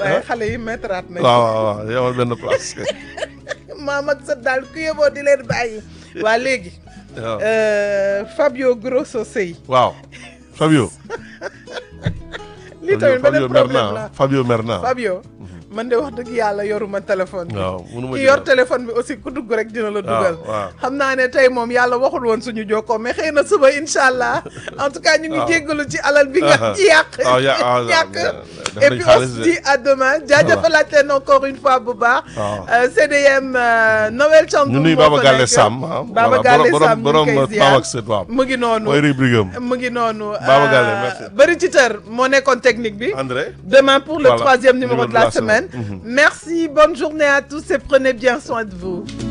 waaye xale yi mettraat nañ waaw waaw waaw yow benn place. maam ak sa daal ku yeboo di leen bàyyi waa léegi waaw euh, Fabio Grosso Sey waaw Fabio. lii tamit beneen Fabio mer problème naa la Fabio mer naa. Fabio man de wax dëgg yàlla yoruma téléphone bi waaw mënuma ki ci yor dara. téléphone bi aussi ku dugg rek dina la dugal waaw. xam naa ne tey moom yàlla waxul woon suñu jokkoo mais xëy na suba incha allah en tout cas ñu ngi waaw. jéggalu ci alal bi nga Ah, ci yàq ah, ya- ah, ñàkk def et nañ puis on xaalis se de. dit à demain jaajëfalaat leen encore une fois bu baax waaw. Euh, CDM euh, Noël Thiandoum ñu nuy moo Baba fa Galle nekk. Sam ah. Baba voilà, Galle borom Sam ñu borom ngi koy borom ziar Pam ak Sët waaw. mu ngi noonu mooy rubrique am. mu ngi noonu Baba Galle, euh, merci. bëri ci tër moo nekkoon technique bi André. Demain pour le Voilà, troisième numéro numéro de la semaine. Mhm. Merci, bonne journée à tous et prenez bien soin de vous.